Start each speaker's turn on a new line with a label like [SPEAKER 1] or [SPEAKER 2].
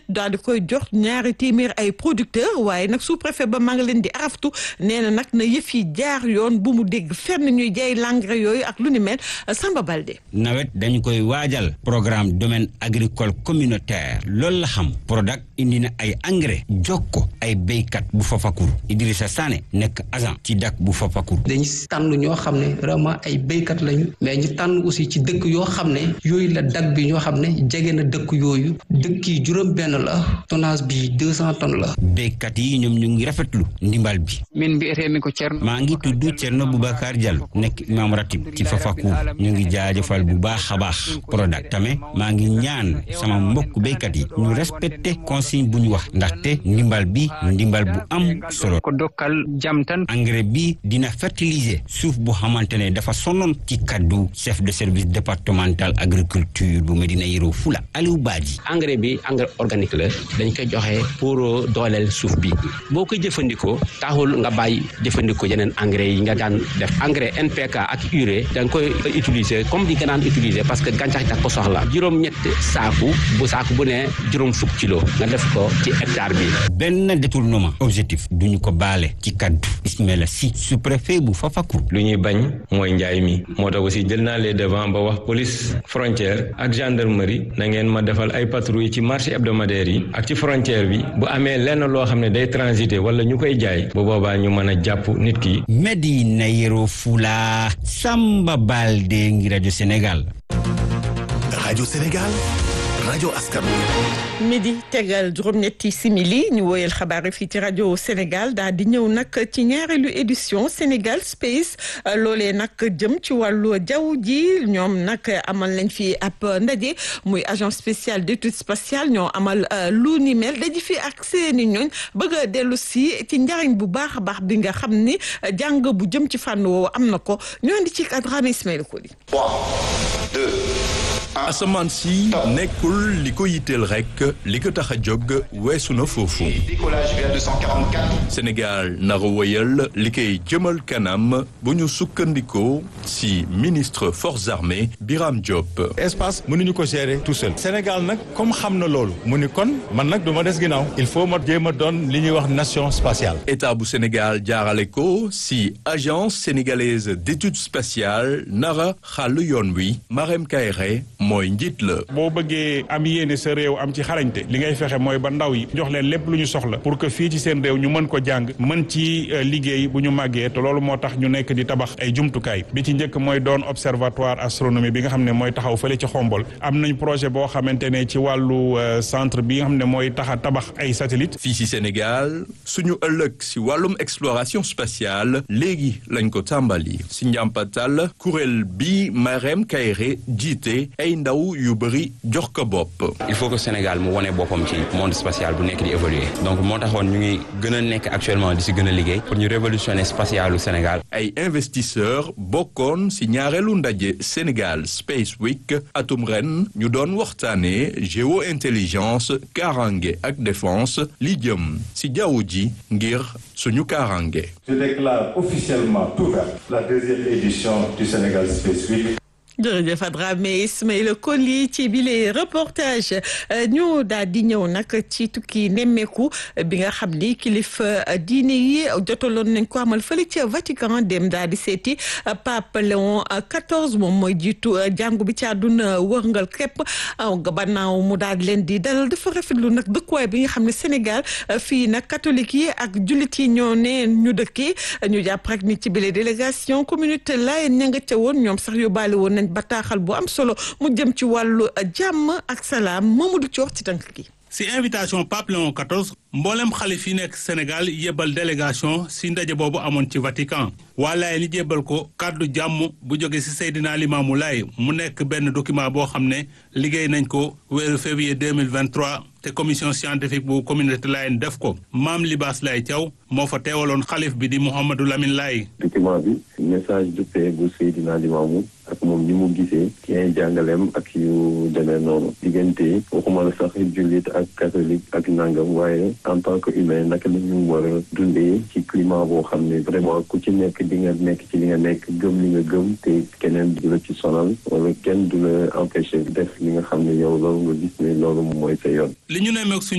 [SPEAKER 1] daal di koy jox ñaari téeméer ay producteurs waaye nag sous préfet ba maa ngi leen di araftu nee na nag na yëf yi jaar yoon bu mu dégg fenn ñuy jaay l'engrais yooyu ak lu ni mel Samba Balde.
[SPEAKER 2] nawet dañu koy waajal programme domaine agricole communautaire loolu la xam Prodac indi na ay engrais jox ko ay béykat bu Fafakuru Idrissa Sané nekk agent ci dak bu Fafakuru.
[SPEAKER 3] dañu tànn ñoo xam ne vraiment ay béykat lañu mais ñu tànn aussi ci dëkk yoo xam ne yooyu la dak bi ñoo xam ne jege na dëkk yooyu dëkk yi juróom benn la tonnage bi deux cent tonnes la.
[SPEAKER 2] béykat yi ñoom ñu ngi rafetlu ndimbal bi.
[SPEAKER 4] min mbiyetee mi ko Thierno.
[SPEAKER 2] maa ngi tudd Thierno Boubacar Diallo nekk imam ratib ci Fafakuru ñu ngi jaajëfal bu baax a baax Prodac tamit maa ngi ñaan sama mbokk béykat yi ñu respecté consigne bu ñu wax ndaxte ndimbal bi ndimbal bu am solo.
[SPEAKER 4] ko dokkal jam tan.
[SPEAKER 2] engrais bi dina fertiliser suuf bu xamante ne dafa sonnoon ci kaddu chef de service départemental agriculture bu Medina Yoro Fula Aliou Badji.
[SPEAKER 5] engrais bi engrais organique la dañ koy joxe pour dooleel suuf bi boo koy jëfandikoo taxul nga bàyyi jëfandikoo yeneen engrais yi nga daan def engrais NPK ak urée da nga koy utiliser comme di nga daan utiliser parce que gàncax da ko soxla juróom-ñett saaku bu saaku bu ne juróom fukk kilo nga def ko ci hectare bi.
[SPEAKER 2] benn détournement objectif duñu ko baale ci kaddu Ismaila Sy sous-préfet bu Fafakuru.
[SPEAKER 6] lu ñuy bañ mooy njaay mi moo tax aussi jël naa les devant ba wax police frontière ak gendarmerie na ngeen ma defal ay patrouille ci marché hebdomadaire yi ak ci frontière bi bu amee lenn loo xam ne day transiter wala ñu koy jaay bu boobaa ñu mën a jàpp nit ki.
[SPEAKER 2] Medina Yoro Fula Samba Balde ngi rajo Sénégal.
[SPEAKER 7] rajo Sénégal rajo askan
[SPEAKER 1] midi tegal juróom-ñetti simili ñu woyal xabaar yi fii ci rajo Sénégal daal di ñëw nag ci ñaareelu édition Sénégal Space loolee nag jëm ci wàllu jaww ji ñoom nag amal nañ fi ab ndaje muy agence spéciale d'études spatiales ñoo amal lu ni mel daji fi ak seeni ñooñ bëgg a dellu si ci njariñ bu baax a baax bi nga xam ni jàng bu jëm ci fànn woowu am na ko ñoo andi ci Adrame Ismaël Koli.
[SPEAKER 7] asamaan si nekkul li ko yitteel rek li ko tax a jóg weesu na foofu Sénégal nara woyal li koy jëmal kanam bu ñu sukkandikoo si ministre forces armées Biram Diop
[SPEAKER 8] espace mënuñu ko gérer tout seul Sénégal nag comme xam na loolu mu ni kon man nag du ma des ginnaaw il faut ma jéem a doon li ñuy wax nation spatiale
[SPEAKER 7] état bu Sénégal jaarale ko si agence sénégalaise d'études spatiales nara xàll yoon wi Marème Kairé mooy njiit la.
[SPEAKER 9] boo bëggee am yéene sa réew am ci xarañte li ngay fexe mooy ba ndaw yi jox leen lépp lu ñu soxla pour que fii ci seen réew ñu mën ko jàng mën ci liggéey bu ñu màggee te loolu moo tax ñu nekk di tabax ay jumtukaay bi ci njëkk mooy doon observatoire astronomie bi nga xam ne mooy taxaw fële ci xombol am nañ projet boo xamante ne ci wàllu centre bi nga xam ne mooy tax a tabax ay satellite
[SPEAKER 7] fii ci Sénégal suñu ëllëg si wàllum exploration spatiale léegi lañ ko tàmbali si njàmpatal kuréel bi Marème Kairé jiite ay ndaw yu bëri jox ko bopp.
[SPEAKER 10] il faut que Sénégal mu wane boppam ci monde spatial bu nekk di évoluer donc moo taxoon ñu ngi gën a nekk actuellement di si gën a liggéey pour ñu révolutionner spatialu Sénégal.
[SPEAKER 7] ay investisseurs bokkoon si ñaareelu ndaje Sénégal Space Week atum ren ñu doon waxtaanee géo intelligence kaaraange ak défense li jëm si jaww ji ngir suñu kaaraange.
[SPEAKER 11] Je déclare officiellement ouverte la deuxième édition du Sénégal Space Week.
[SPEAKER 1] jërëjëf Adrame Ismaïla Koli ci bile reportage ñu daal di ñëw nag ci tukki nemmeeku bi nga xam ni kilifa diine yi jotaloon nañ ko amal fële ca Vatican dem daal di seeti Pape Léon XIV moom mooy jiitu jàngu bi ci àdduna wërngal képp gannaaw mu daal di leen di dalal dafa rafetlu nag dëkkuwaay bi nga xam ne Sénégal fii nag catholique yi ak jullit yi ñoo ne ñu dëkkee ñu jàpp rek ni ci bile délégation communauté laayeen ña nga ca woon ñoom sax yóbbaale woon nañ bataaxal bu am solo mu jëm ci wàllu jàmm ak salaam Mamadou Thior ci tànk gi.
[SPEAKER 12] si invitation Pape Léon XIV mboolem xalif yi nekk Sénégal yebal délégation si ndaje boobu amoon ci Vatican waa Laay ni jébbal ko kàddu jàmm bu jóge si Seydina Limaamu Laay mu nekk benn document boo xam ne liggéey nañ ko weeru février 2023 te commission scientifique bu communauté Layène def ko maam Libaas Laay Thiaw moo fa teewaloon xalif bi di Mouhamadou Lamine Laay
[SPEAKER 13] document bi message de paix bu Seydina Limaamu ak moom ni mu gisee ci ay jàngaleem ak yu demee noonu diggante waxuma la sax jullit ak catholique ak nangam waaye en tant que humain naka la ñu war a dundee ci climat boo xam ne vraiment ku ci nekk di nga nekk ci li nga nekk gëm li nga gëm te keneen du la ci sonal wala kenn du la empêcher def li nga xam ne yow loolu nga gis ne loolu mooy sa yoon
[SPEAKER 12] li ñu nemmeeku